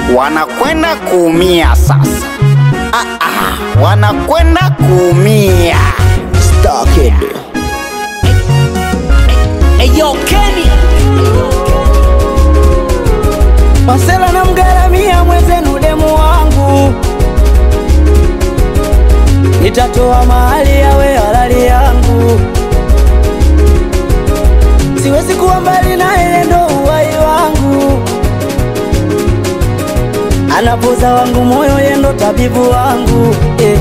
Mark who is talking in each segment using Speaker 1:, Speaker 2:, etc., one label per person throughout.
Speaker 1: wanakwenda kuumia sasa. Ah, ah, wanakwenda kuumia.
Speaker 2: Starkid.
Speaker 3: Eyo Kenny
Speaker 2: Masela na mgaramia mwenzenu demu wangu, nitatoa mahali yawe halali yangu, siwezi kuwa mbali na yeye, ndo uhai wangu, anapoza wangu moyo, yeye ndo tabibu wangu eh.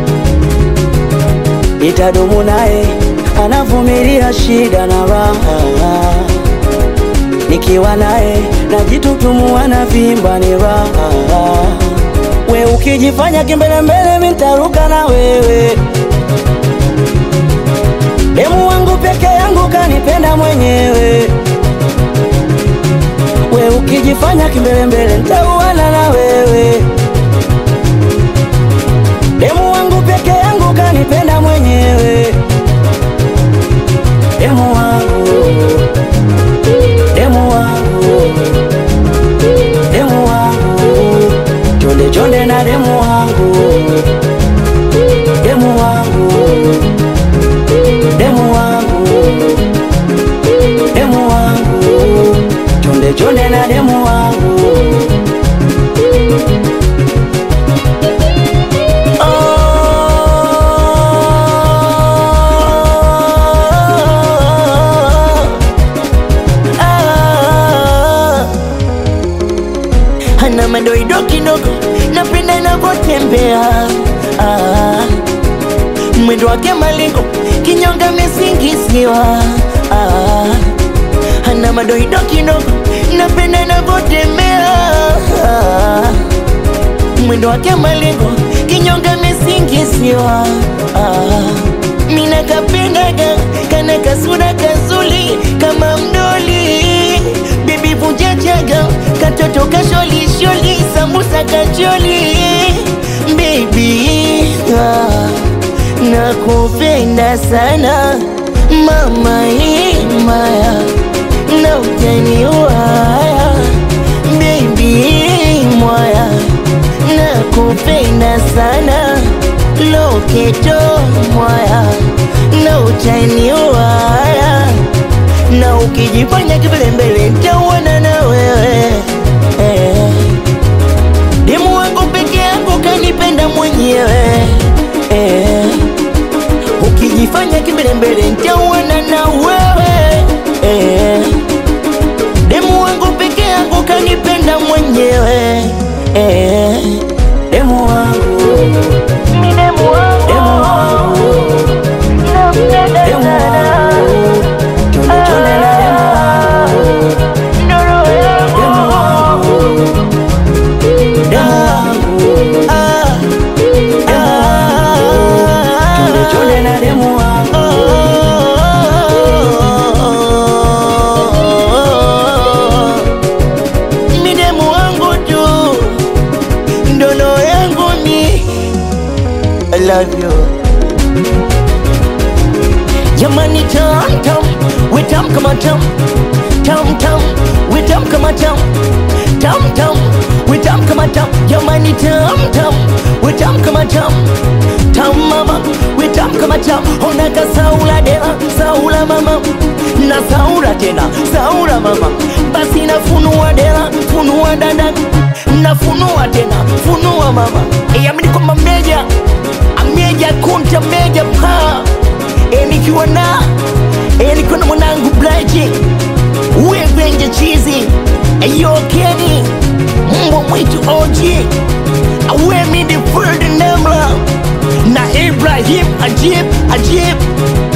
Speaker 2: Nitadumu naye, anavumilia shida na raha nikiwa naye najitutumua na vimba ni raha. We ukijifanya kimbelembele, mi ntaruka na wewe. Demu wangu peke yangu kanipenda mwenyewe. We ukijifanya kimbelembele, ntauana na wewe. Demu wangu peke yangu kanipenda mwenyewe. Demu wangu demu wangu, demu wangu, chonde chonde na demu wangu, demu wangu, demu wangu, demu wangu, chonde chonde na demu wangu. Oh. Ah. Hana madoido kidogo, napenda inavyotembea ah. Mwendo wake malingo, kinyonga mesingiziwa ah. Hana madoido kidogo, napenda inavyotembea ah. Mwendo wake malingo, kinyonga mesingiziwa ah. Mina kapendaga kana kasura kazuli kama mdoli bibi vunja chaga katoto kasholi sholi sambusa kacholi baby ah, nakupenda sana mama imaya na utaniwaya baby mwaya nakupenda sana loketo mwaya na utaniwaya na ukijifanya kimbelembele nitauana na wewe eh. Demu wangu peke yangu kanipenda mwenyewe eh. Ukijifanya kimbelembele nitauana na wewe eh. Demu wangu peke yangu kanipenda mwenyewe eh. Demu wangu demu wangu demu wangu chonde chonde na demu wangu demu wangu demu wangu ah ah chonde chonde na demu wangu mi demu wangu tu ndono yangu ni I love you Jamani tam tam, we tam kama tam Tam tam, we tam kama tam Tam tam, we tam kama tam Jamani tam tam, we tam kama tam Tam mama, we tam kama tam Ona ka saula dela, saula mama Na saula tena, saula mama Basi nafunua dela, funua dada Nafunua tena, funua mama Yamini kwamba meja Ameja kunta meja pa E nikiwa na E nikiwa na mwanangu Blaji Wevenje chizi Eyo Kenny Mbwa mwitu OG Awe midi Ferdinand Namla Na Ibrahim Ajib Ajib